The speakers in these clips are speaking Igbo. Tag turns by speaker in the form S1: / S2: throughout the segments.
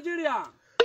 S1: naijiria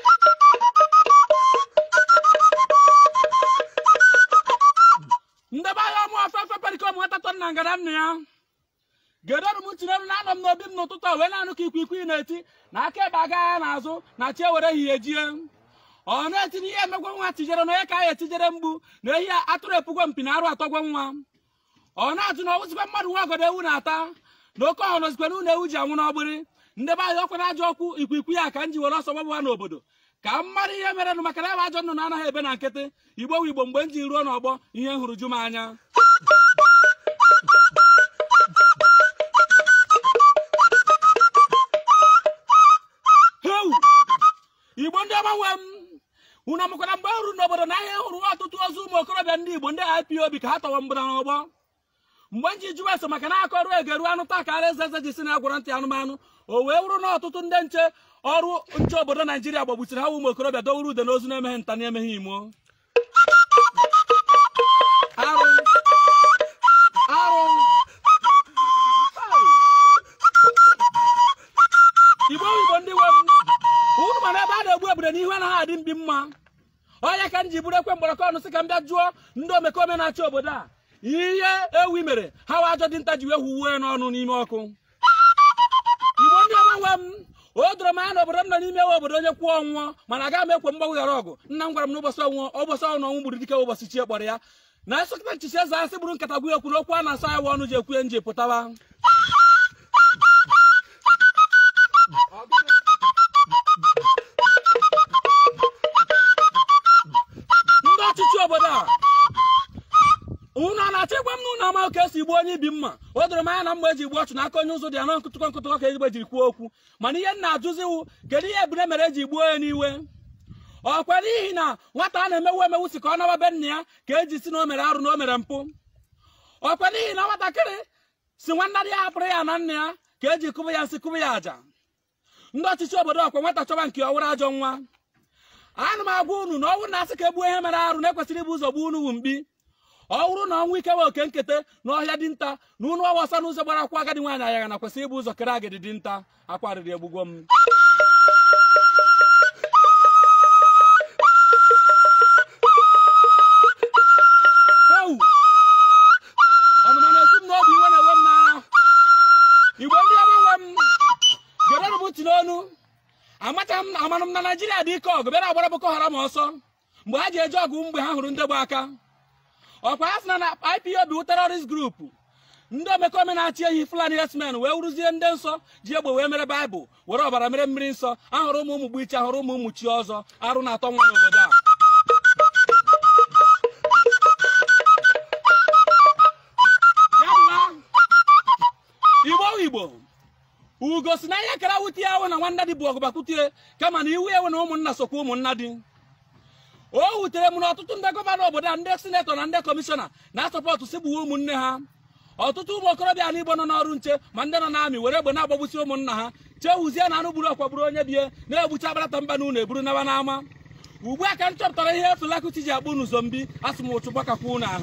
S1: ndebe agha ọmụ ofefe perikom nwatatọ nna ngara nna ya gedọrụ m tinyere na anọ m n'obi m n'ụtụtụ a wee na-anụ ka ikwikwii na-eti na aka ebe aga agha n'azụ na chi ewere ehihie jie ọ na-etinye ihe emegwe nwa tijere na onye ka ya etijere mgbu na ehi atụrụ epugwo mpi na arụ atọgwo nwa ọ na-atụ na ọwụzikwa mmadụ nwa ọgọdọ ewu na-ata na oke ọhụrụ zikwa na ụlọ ewu ji anwụ n'ọgbịrị ndebe ahịa ọkwa na ajọ ọkụ ikwikwii ya ka m ji were ọsọ gbagba n'obodo ka m mara ihe mere nụ maka na ebe ajọ nnụnụ anaghị ebe na nkịtị igbo wu igbo mgbe m ji ruo n'ọgbọ ihe hụrụ ju m anya heu igbo ndị ọma nwe m unu amụkwara mgbe m ruru n'obodo na ahịa hụrụ ọtụtụ ozu ụmụ okorobịa ndị igbo ndị ipob ka ha tọwa mgbada n'ọgbọ mgbe m ji jụwa eso maka na aka ọrụ egeru anụ taa ka ara eze eze ji si na agwara ntị anụmanụ o wee wụrụ na ọtụtụ ndị nche ọrụ nche obodo naijiria gbagbusiri ha ụmụ okorobịa dowere ude n'ozu na-emeghe nta na-emeghe imo arụ arụ igbo igbo ndị nwe m unu mana ebe a na-egbu ebure n'ihu anaghị adị mbi mma ọnya ka m ji buru ekwe mgbọrọkọ ọnụ sị ka m bịa jụọ ndị omekome na-achị obodo a ihe ewi mere ha wa ajọ dinta ji wee huwe n'ọnụ n'ime ọkụ igbo ndị ọma nwe m o doro m anya na obodo m nọ n'ime ewe obodo onye kwụọ ọnwụọ mana agaghị m ekwe mgbaghara ọgụ nna m gwara m n'ụbọchị ọnwụọ ụbọchị ọnwụ ọnwụ gburu dike ụbọchị chie kpọrọ ya na esokọta nchichi eze asị bụrụ nkata gwu ekwu n'okwu a na-asa ya ọnụ ji ekwu nji pụtawa ndị ọchịchị obodo a unu a na-achọ ịgwa m na unu ama ka esi gbuo onye ibi mma o doro m anya na mgbe eji gbuo ọchụ n'aka onye ụzọ dị ya na nkụtụkọ nkụtụkọ ka ezigbo jiri kwuo okwu mana ihe m na-ajụzi iwu kedu ihe ebune mere eji gbuo ya n'iwe ọkwa n'ihi na nwata a na-emewu emewu si ka ọ nawa be nna ya ka eji si na o mere arụ na o mere mpụ ọkwa n'ihi na nwatakịrị si nwanna ya hapụrụ ya na nna ya ka eji kụbụ ya nsị kụbụ ya àjà ndị ọchịchị obodo ọkwa nwata chọba nke ọwụrụ ajọ nwa ana m agwa unu na ọnwụ na-asị ka egbuo ihe mere arụ na-ekwesịrị ibu ụzọ gbuo unu wu mkpi ọ bụrụ na ọnwụ ike wee oke nkete n'ọhịa dinta na unu ọwasa n'ụzọ gbara akwụ agadi nwaanyị agha na kwesịrị ibu ụzọ kere agadi dinta akwa riri egbugwo m Ewu! ọnụma na-esi m n'obi iwe na-ewe m n'anya igbo ndị ọma nwe m gerenụ m ntị n'onu amachaghị m amanụ m na naijiria dị ike ọgụ bịara agbara boko haram ọsọ mgbe ha ji eje ọgụ mgbe ha hụrụ ndị gba aka ọkwa ha sị na na ipob wụ terrorist group ndị omekome na-achị ehi fulani herdsmen wee wụrụzie ndị nsọ ji egbe wee mere baịbụl were ọbara mere mmiri nsọ ahụrụ ụmụ ụmụ gbichi ahụrụ ụmụ ụmụ chi ọzọ arụ na-atọ nwa n'obodo a Ya bụ na igbo igbo ugo si na ihe kara wutie ewe na nwanna dị bụ ọgụbakwutie kama na iwu ewe na ụmụnna sokwa ụmụnna dị o wutere m na ọtụtụ ndị gọvanọ obodo a ndị sinetọ na ndị kọmishọna na-asọpọtụ si gbuwe ụmụnne ha ọtụtụ ụmụ okorobịa na igbo nọ n'ọrụ nche ma ndị nọ n'amị were egbe na-agbagbusi ụmụnna ha chewuzie na anụ gburu ọkwa gburu onye bie na-egbucha agbata mba na unu eburu nawa n'ama ugbu a ka m chọpụtara ihe efelakuti ji akpụ unu zombi asị m ụchụ gbakakwa unu ahụ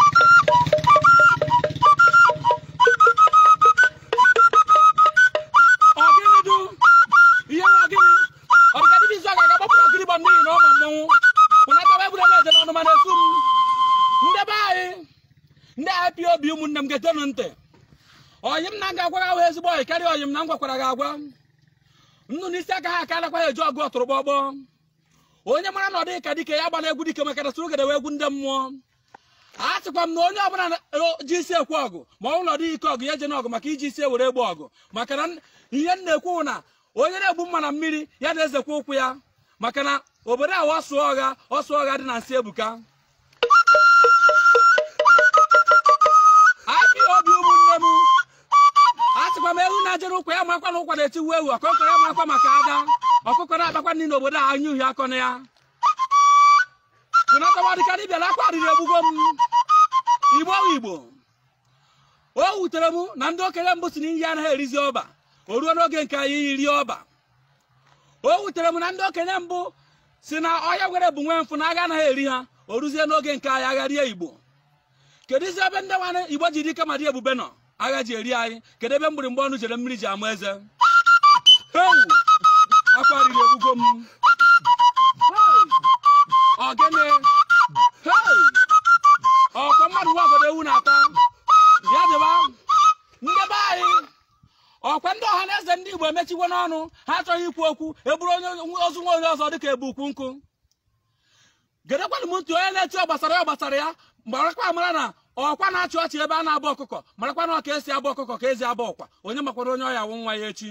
S1: ọgịnịdụ ihe nwa gịnị ọdịkadịbị izu a ga-aga gbapụrụ ogirigbo n'ihi na ọ ma mmọnwụ pụnatawa egbure m eje n'ọnụ mana esu m ndị be anyị ndị ipob ụmụnne m ga-etenụ ntị ọyị m na m ga-agwa gị ahụ ezigbo ọyị karịa ọyị m na m gwakwara gị agwa nnụ n'isi aka ha aka anakwaghị eji ọgụ ọtụrụgbọgbọ onye mara na ọ dịghị ka dike ya gbana egwu dike maka na soro gede egwu ndị mmụọ a sịkwa m na onye ọbụla na- ji isi ekwe ọgụ ma ọ bụrụ na ọ dịghị ike ọgụ ya je n'ọgụ maka iji isi ewere egbu ọgụ maka na ihe m na-ekwu bụ na onye na-egbu mma na mmiri ya na-ezekwa ụkwụ ya maka na obodo ahụ ọsụ ọgha ọsụ ọgha dị na nsị ebuka ipob ụmụnne m a sịkwa m ewu na-ejere ụkwa ya makwa na ụkwa na-etiwu ewu ọkụkọ ya makwa maka ada ọkụkọ na-akpakwa nri n'obodo a anya uhie akọ na ya pụnatawa dịka dibịa na akwa riri egbugo m igbo wụ igbo o wutere m na ndị okenye mbụ si na iyi anaghị erizi ọba o ruo n'oge nke anyị iri ọba o wutere m na ndị okenye mbụ si na ọhịa nwere bụ nwe mfụ na agha anaghị eri ha o ruzie n'oge nke anyị agha rie igbo kedu izi ebe ndị nwanne igbo ji dike ma dị ebube nọ agha ji eri anyị kedu ebe mgbịrịmgba ọnụ jere mmiri ji ama eze Ewu! akwa riri egbugo m Hey! ogene Hey! ọkwa mmadụ nwagodo ewu na-ata ya dịba ndị be anyị ọkwa ndị ọha na eze ndị igbo emechiwo n'ọnụ ha achọghị ikwu okwu eburu onye ozu nwa onye ọzọ dịka ebu ukwu nkụ gedekwanụ m ntị onye na-echi ọ gbasara ya gbasara ya marakwa amara na ọkwa na-achị ọchị ebe a na-abụ ọkụkọ marakwa na ọ ka esi abụ ọkụkọ ka ezi abụ ọkwa onye makwara onye ọya wụ nwa ya echi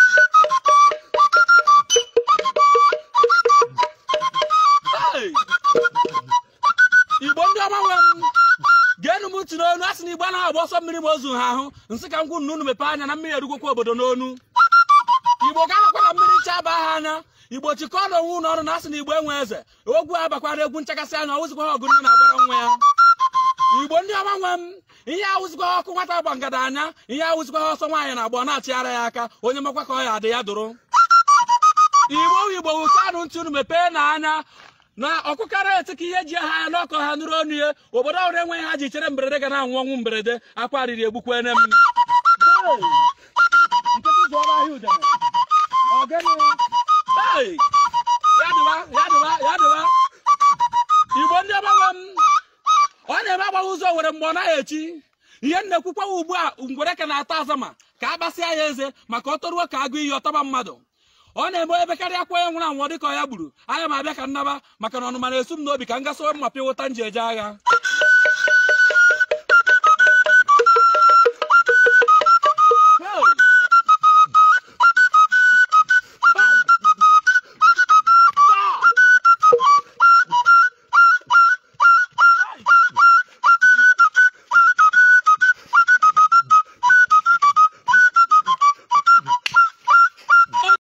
S1: Hey! igbo ndị ọma nwe m geenụ m ntị n'onu a sị na igbo anaghị agba ọsọ mmiri ma ozu ha ahụ nsị ka m gwụ na unu mepee anya na mmiri erugokwa obodo n'onu igbo ga-anakwa na mmiri ncha ba ha anya igbo chịkọọ na onwe unu ọrụ na asị na igbo enwe eze ogwu abakwara egwu nchakasị anya ọwụzikwa ha ọgụ nne na-agbara nwa ya igbo ndị ọma nwe m ihe awụzikwa ha ọkụ nwata gba ngada anya ihe awụzikwa ha ọsọ nwaanyị na agbọ na-achịgharị ya aka onye makwa ka ọ ya adị ya dụrụ igbo igbo wụchanụ ntị unu mepee na anya na ọkụkara eti ka ihe ji ha anya n'ọkọ ha nụrụ ọnụ ya obodo ọhụrụ enweghị ha ji chere mberede ga na-anwụ ọnwụ mberede akwa riri egbukwa ene m Hey! nkịtị zụọrọ ahịa udene Ogene. Hey! ya dịwa ya dịwa ya dịwa igbo ndị ọgbanwe m ọ na-eme agbaghị ụzọ were mgbe ọ naghị echi ihe m na-ekwukwa ugbu a ngwere ka na-ata azama ka a gbasịa ya eze maka ọ toruo ka agụ iyi ọtaba mmadụ ọ na-eme ebe karịa akwa onye nwụrụ anwụ dịka ọ ya gburu anya m abịa ka nnaba maka na ọnụma na-esu m n'obi ka m gasowe mma pịa ụta m ji eje agha